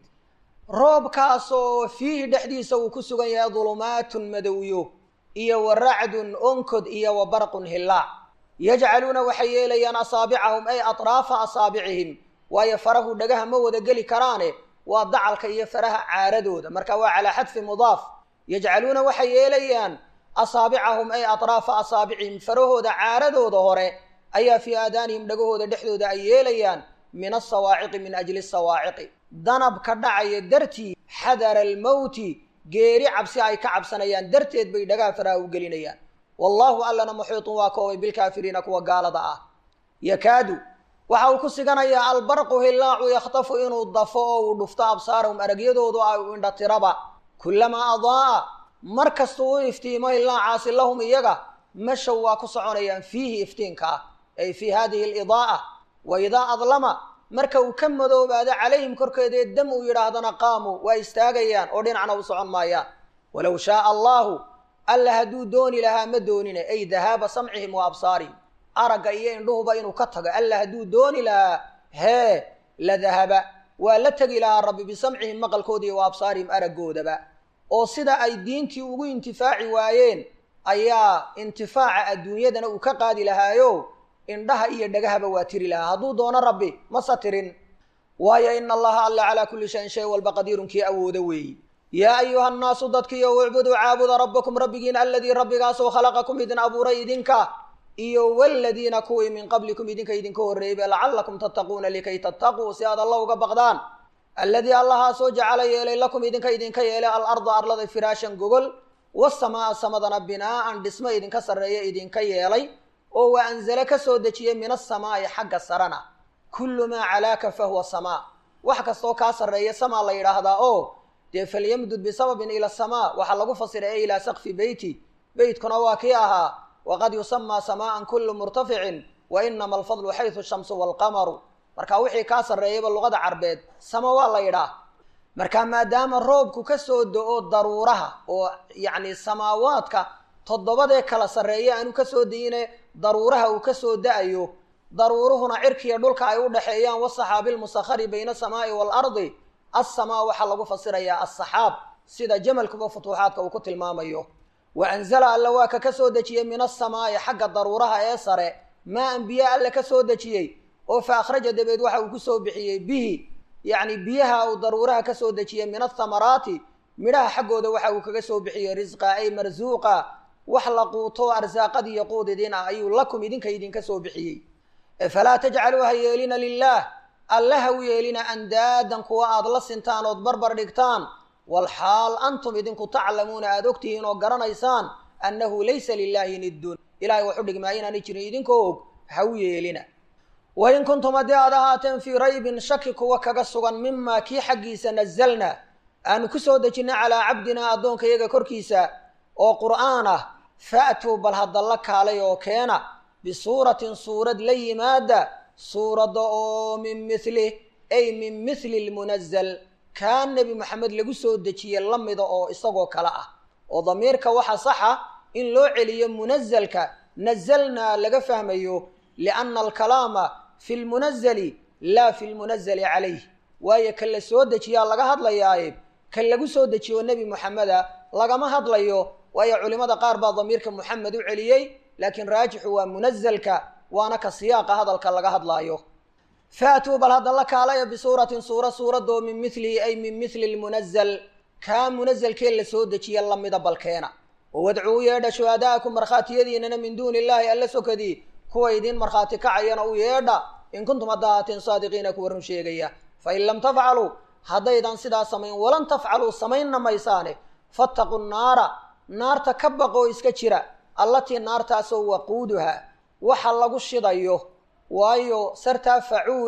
roobkaasoo fiihi dhexdiisa uu ku sugan yahay dulumaatun madowyo iyo wa racdun onkod iyo wa barqun hillaac yajcaluuna waxay yeelayaan asaabicahum ay atraafa asaabicihim waayo farahu dhagaha ma wada geli karaane waa dacalka iyo faraha caaradooda marka waa calaa xadfi mudaaf yajcaluuna waxay yeelayaan asaabicahum ay atraafa asaabicihim farahooda caaradooda hore ayaa fii aadaanihim dhagahooda dhexdooda ay yeelayaan min asawaaciqi min ajli asawaaciqi danabka dhacaya dartii xadara almowti geeri cabsi ay ka cabsanayaan darteed bay dhagaha faraha u gelinayaan wallaahu allana muxiitun waa koobay bilkaafiriina kuwa gaalada ah yakaadu waxa uu ku siganayaa albarqu hillaacu yakhtafu inuu dafo oo uu dhufto absaarahum aragyadoodu ay u indhatiraba kullamaa adaa'a mar kastuu u iftiimo hillaacaasi lahum iyaga mashow waa ku soconayaan fiihi iftiinka ah ay fii hadihi alidaa'a wa idaa adlama marka uu ka madoobaado calayhim korkeeda ee dam uu yidhaahdana qaamuu waa istaagayaan oo dhinacna u socon maayaan walow shaaa allaahu alla hadduu dooni lahaa ma doonine ay dahaaba samcihim wa absaarihim aragga iyo indhuhuba inuu ka tago alla hadduu dooni lahaa hee la dahaba waa la tegi lahaa rabbi bisamcihim maqalkooda iyo wa absaarihim araggoodaba oo sida ay diintii ugu intifaaci waayeen ayaa intifaaca adduunyadana uu ka qaadi lahaayo indhaha iyo dhagahaba waa tiri lahaa hadduu doono rabbi mase tirin waayo ina allaha alla calaa kulli shayin shay walba qadiirun kii awoodo weeyi yaa ayuha nnaasu dadkiiyo ucbuduu caabuda rabbakum rabbigiin aladii rabbigaasoo khalaqakum idin abuuray idinka iyo waladiina kuwii min qablikum idinka idinka horreeybe lacallakum tattaquuna likay tattaquu si aad alla uga baqdaan alladii allahaasoo jacala yeelay lakum idinka idinka yeelay alarda arlada firaashan gogol wasamaa samadana binaa'an dhismo idinka sarreeya idinka yeelay oo wa anzale ka soo dejiyey min asamaa'i xagga sarana kullu maa calaaka fahuwa samaa wax kastoo kaa sarreeya samaa la yidhaahdaa oo dee falyamdud bisababin ila asamaa waxaa lagu fasiray e ilaa sakfi beyti beytkuna waa kii ahaa waqad yusamaa samaa'an kullu murtaficin wa inama alfadlu xaysu shamsu waalqamaru marka wixii kaa sarreeyaba luqada carbeed sama waa la yidhaah marka maadaama roobku ka soo do-o daruuraha oo yacni samaawaadka toddobadee kala sarreeya aanu ka soo dayine daruuraha uu ka soo da-ayo daruuruhuna cirkiya dhulka ay u dhexeeyaan wasaxaabi lmusakhari bayna asamaa'i waalardi assamaa waxaa lagu fasirayaa assaxaab sida jamalkuba futuuxaadka uu ku tilmaamayo wa anzala alla waa ka ka soo dejiyey min asamaa'i xagga daruuraha ee sare maa an biyo alle ka soo dejiyey oo fa akhraja dabeed waxa uu ku soo bixiyey bihi yacni biyaha uu daruuraha ka soo dejiyey min athamaraati midhaha xaggooda waxa uu kaga soo bixiyey risqa ay marsuuqa wax la quuto arsaaqad iyo quud idin ah ayuu lakum idinka idinka soo bixiyey falaa tajcaluu ha yeelina lilaah alla ha u yeelina andaadan kuwa aad la sintaan ood barbar dhigtaan walxaal antum idinku taclamuuna aada ogtihiin oo garanaysaan annahu laysa lilaahi niddun ilahay waxu dhigmaa inaanay jirin idinkoo og ha u yeelina wain kuntum haddii aad ahaateen fii raybin shaki kuwa kaga sugan mimaa kii xaggiisa nazalna aanu ku soo dejinay calaa cabdinaa addoonka iyaga korkiisa oo qur'aan ah fa'tuu bal haddalla kaalay oo keena bisuuratin suurad la yimaada suuradda oo min milih ay min mithli lmunazal kaa nebi moxamed lagu soo dejiye la mida oo isagoo kale ah oo damiirka waxa saxa in loo celiyo munazalka nazalnaa laga fahmayo lianna alkalaama fi lmunazali laa fi lmunazali calayh waayo kan la soo dejiyaa laga hadlayaaye kan lagu soo dejiyo nebi moxameda lagama hadlayo waayo culimada qaar baa damiirka moxamed u celiyey laakiin raajixu waa munazalka waana ka siyaaqa hadalka laga hadlaayo faatuu bal hadda la kaalaya bisuuratin suura suuradoo min milihi ay min mithli lmunazal kaa munazalkee la soo dejiya lamida balkeena oo wadcuu yeedha shuhadaa'akum markhaatiyadiinana min duuni illaahi alla sokadii kuwa idiin markhaati kacayana u yeedha in kuntum hadda ahaateen saadiqiina kuwa run sheegaya fain lam tafcaluu haddaydan sidaa samayn walan tafcaluu samaynna maysaane fattaqu naara naarta ka baqoo iska jira allatii naartaasoo waquuduha waxa lagu shidayo waayo sartaa facuul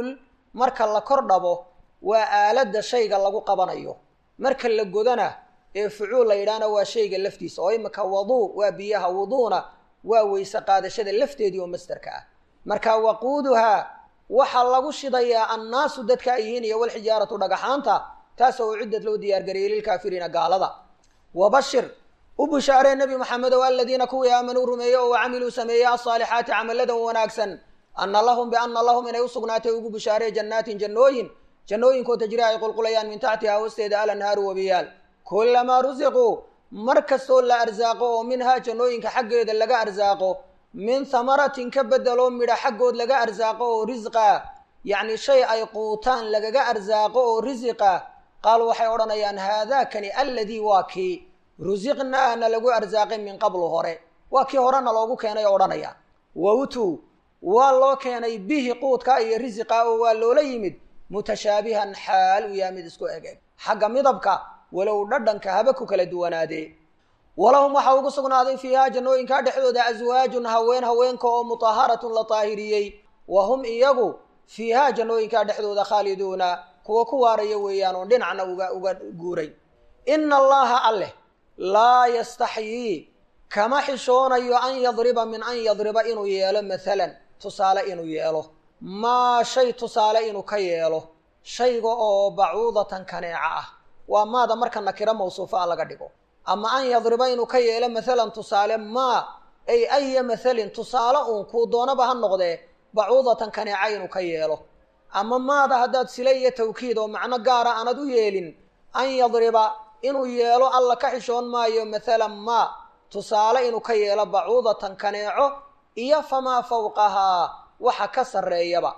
marka la kor dhabo waa aaladda shayga lagu qabanayo marka la godana ee fucuul la yidhaahna waa shayga laftiisa oo imika waduu waa biyaha wuduuna waa weyse qaadashada lafteedii oo masderka ah marka waquuduhaa waxaa lagu shidayaa annaasu dadka ay yihiin iyo walxijaaratu dhagaxaanta taas oo ciddad loo diyaargariyey lilkaafiriina gaalada wabashir u bushaaree nebi maxamedow aladiina kuwii aamanuu rumeeyey oo camiluu sameeyey alsaalixaati camaladan wanaagsan ana lahum biana lahum inay u sugnaatay ugu bushaaree jannaatin jannooyin jannooyinkoo tajri ay qulqulayaan min taxtihaa hoosteeda alanhaaru wabiyaal kulamaa rusiquu mar kastoo la arsaaqo oo minhaa jannooyinka xaggeeda laga arsaaqo min hamaratin ka bedelo midha xaggood laga arsaaqo oo risqa yacni shay ay quutaan lagaga arsaaqo oo risiqa qaal waxay odhanayaan haadaakani alladii waa kii rusiqnaana lagu arsaaqay min qablu hore waa kii horena loogu keenay oo odhanayaan wawtuu waa loo keenay bihi quudka iyo risiqa oo waa loola yimid mutashaabihan xaal uu yahay mid isku eg eg xagga midabka walow dhadhanka haba ku kala duwanaadee walahum waxaa ugu sugnaaday fiihaa jannooyinkaa dhexdooda aswaajun haween haweenka oo mutaharatun la taahiriyey wa hum iyagu fiihaa jannooyinkaa dhexdooda khaaliduuna kuwa ku waaraya weeyaan oon dhinacna uga uga guuray ina allaha alleh laa yastaxyii kama xishoonayo an yadriba min an yadriba inuu yeelo maalan tusaale inuu yeelo maa shay tusaale inuu ka yeelo shayga oo bacuudatan kaneeca ah waa maada marka nakiro mawsuufa a laga dhigo ama an yadriba inuu ka yeelo maalan tusaale maa ay aya mahalin tusaale uun kuu doonaba ha noqdee bacuudatan kaneeca inuu ka yeelo ama maada haddaad sile iyo tawkiid oo macno gaara aanad u yeelin an yadriba inuu yeelo alla ka xishoon maayo maalan maa tusaale inuu ka yeelo bacuudatan kaneeco iyo famaa fawqahaa waxa ka sarreeyaba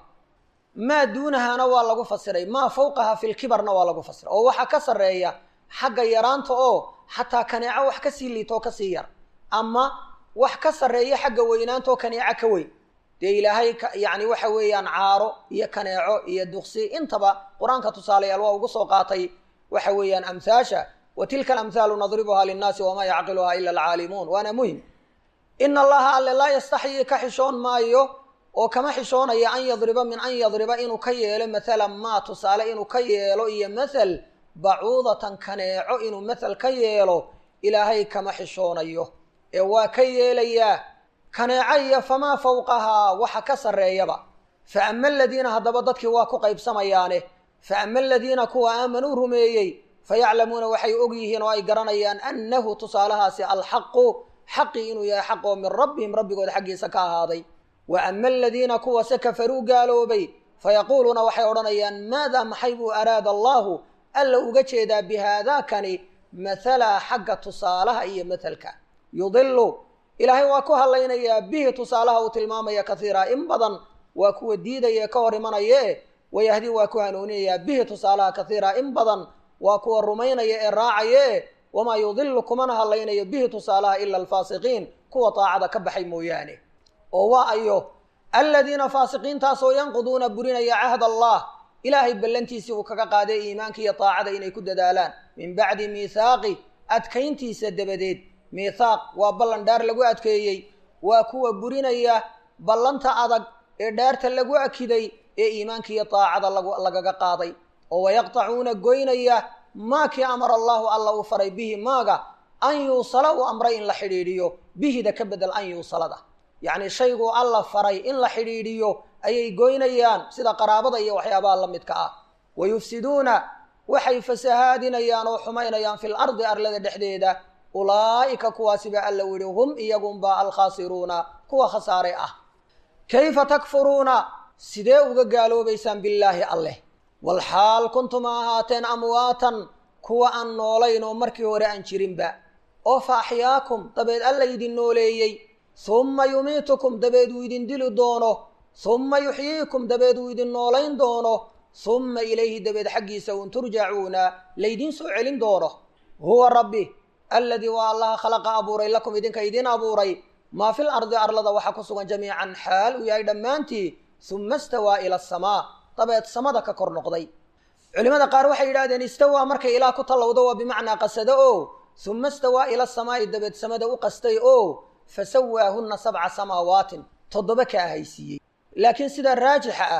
maa duunahaana waa lagu fasiray maa fawqahaa filkibarna waa lagu fasiray oo waxa ka sarreeya xagga yaraanta oo xataa kaneeco wax kasii liitoo kasii yar ama wax ka sarreeya xagga weynaantaoo kaneeco ka weyn dee ilaahay yacni waxa weeyaan caaro iyo kaneeco iyo duqsi intaba qur-aanka tusaalayaal waa ugu soo qaatay waxa weeyaan amhaasha wa tilka alamhaalu nadribuhaa linnaasi wamaa yacqiluhaa ila alcaalimuun waana muhim ina allaha alle laa yastaxyii ka xishoon maayo oo kama xishoonaya an yadriba min an yadriba inuu ka yeelo maalan maa tusaale inuu ka yeelo iyo mathal bacuudatan kaneeco inuu mathal ka yeelo ilaahay kama xishoonayo ee waa ka yeelayaa kaneeco iyo famaa fawqahaa waxa ka sarreeyaba fa ama aladiina haddaba dadkii waa ku qaybsamayaane fa ama aladiina kuwa aamanuu rumeeyey fayaclamuuna waxay og yihiin oo ay garanayaan annahu tusaalahaasi alxaqu xaqii inuu yahay xaq oo min rabbihim rabbigooda xaggiisa ka ahaaday wa ama aladiina kuwase kafaruu gaaloobay fayaquuluuna waxay odhanayaan maadaa maxay buu araada allaahu alla uga jeedaa bihaadaakani mathala xagga tusaalaha iyo mathalka yudilu ilaahay waa ku hadlaynayaa bihi tusaalaha uu tilmaamaya kaiira in badan waa kuwa diidaya ka hor imanayee wayahdi waa ku hanuuninayaa bihi tusaalaha kaiira in badan waa kuwa rumaynaya ee raacayee wamaa yudilu kumana hadlaynayo bihi tusaalaha ila alfaasiqiin kuwa daacada ka baxay mooyaane oo waa ayo aladiina faasiqiintaasoo yanquduuna burinaya cahd allah ilaahay ballantiisii uu kaga qaaday iimaanka iyo daacada inay ku dadaalaan min bacdi miithaaqi adkayntiisa dabadeed miithaaq waa ballan dhaar lagu adkeeyey waa kuwa burinaya ballanta adag ee dhaarta lagu akiday ee iimaanka iyo daacada lagaga qaaday oo wayaqtacuuna goynaya maa kii amara allahu alla uu faray bihi maaga an yuusala uu amray in la xidhiidhiyo bihida ka bedel an yuusalada yacni shayguu alla faray in la xidhiidhiyo ayay goynayaan sida qaraabada iyo waxyaabaha la midka ah wa yufsiduuna waxay fasahaadinayaan oo xumaynayaan fil ardi arlada dhexdeeda ulaa'ika kuwaasiba alla u yihi hum iyagunba alkhaasiruuna kuwa khasaare ah kayfa takfuruuna sidee uga gaaloobaysaan billaahi alleh walxaal kuntum a ahaateen amwaatan kuwa aan noolayn oo markii hore aan jirinba oo fa axyaakum dabeed alla idin nooleeyey humma yumiitukum dabeed uu idin dili doono humma yuxyiikum dabeed uu idin noolayn doono humma ilayhi dabeed xaggiisa un turjacuuna laydiin soo celin doono huwa rabbi alladii waa allaha khalaqa abuuray lakum idinka idin abuuray maa fil ardi arlada waxaa ku sugan jamiican xaal uu yahay dhammaantii humma istawaa ila asamaa dabeed samada ka kor noqday culimada qaar waxay yidhahdeen istawaa markay ilaa ku tallowdo waa bimacnaa qasado oo humma istawaa ila samaa'i dabeed samada u qastay oo fasawaahunna sabca samaawaatin toddoba ka ahaysiiyey laakiin sida raajixa ah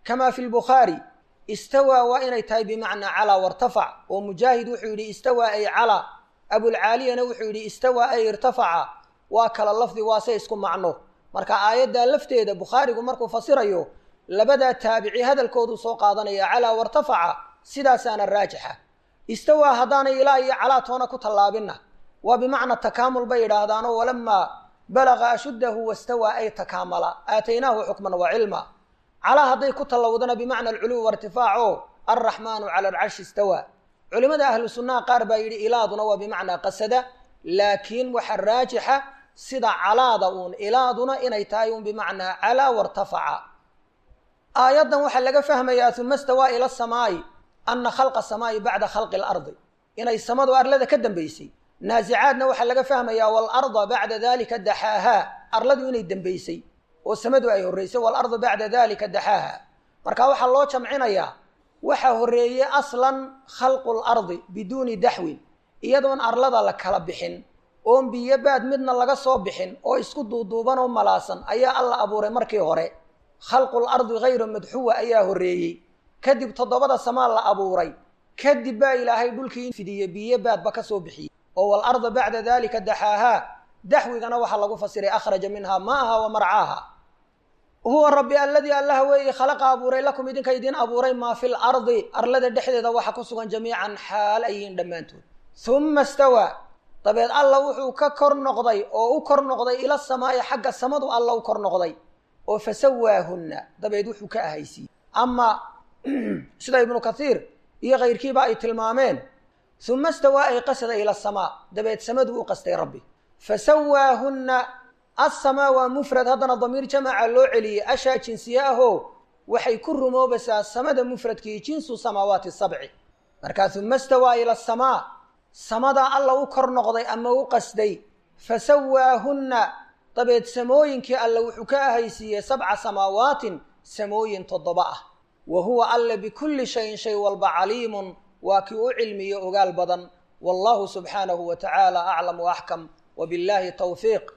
kama fi lbukhaari istawaa waa inay tahay bimacnaa calaa wartafac oo mujaahid wuxuu yidhi istawaa ay calaa abulcaaliyana wuxuu yidhi istawaa ay irtafaca waa kala lafdi waase isku macno marka aayaddaa lafteeda bukhaarigu markuu fasirayo labadaa taabici hadalkoodu soo qaadanaya calaa wartafaca sidaasaana raajixa istawaa haddaanay ilaa iyo calaa toona ku tallaabinna waa bimacna takaamul bay yidhaahdaanoo walamaa balaga ashuddahu wastawaa ay takaamala aataynaahu xukman wa cilma calaa hadday ku tallawdana bimacna alculuw wairtifaac oo alraxmaanu cala alcarshi istawaa culimada ahlu sunnaha qaar baa yidhi ilaaduna waa bimacnaa qasada laakiin waxa raajixa sida calaada uun ilaaduna inay tahay uun bimacnaa calaa wartafaca aayaddan waxaa laga fahmayaa uma stawaa ila samaa'i ana khalqa samaa'i bacda khalqi alardi inay samadu arlada ka dambaysay naasicaadna waxaa laga fahmayaa waalarda bacda dalika daxaahaa arladu inay dembaysay oo samadu ay horraysay waalarda bacda dalika daxaaha marka waxaa loo jamcinayaa waxaa horreeyey aslan khalqu lardi biduuni daxwin iyadoon arlada la kala bixin oon biyo baad midna laga soo bixin oo isku duuduuban oo malaasan ayaa alla abuuray markii hore khalqul ardi hayra madxuwa ayaa horreeyey kadib toddobada samaa la abuuray kadib baa ilaahay dhulkii fidiyey biyo baadba ka soo bixiyey oo waalarda bacda dalika daxaahaa daxwigana waxaa lagu fasiray akhraja minhaa maaha wa marcaaha huwa rabbi alladii allaha weeye khalaqa abuuray lakum idinka idin abuuray maa fi lardi arlada dhexdeeda waxa ku sugan jamiican xaal ayihiin dhammaantood uma stawaa dabeed alla wuxuu ka kor noqday oo u kor noqday ila samaa'i xagga samadu alla u kor noqday oo fasawaahunna dabeed wuxuu ka ahaysiiyey ama sida ibnu kathiir iyo kayrkiiba ay tilmaameen uma stawaa ay qasada ila samaa dabeed samadu u qastay rabbi fasawaahunna assamaa waa mufrad haddana damiir jamaca loo celiyey ashaa jinsiye ahoo waxay ku rumoobaysaa samada mufradkii jinsu samaawaati sabci markaa uma stawaa ila samaa samadaa alla u kor noqday ama u qasday fasawaahunna dabeed samooyinkii alle wuxuu ka ahaysiiyey sabca samaawaatin samooyin toddoba ah wa huwa alle bikulli shayin shay walba caliimun waa kii u cilmiyo ogaal badan wallahu subxaanahu wa tacaala aclam wa axkam wa billahi tawfiiq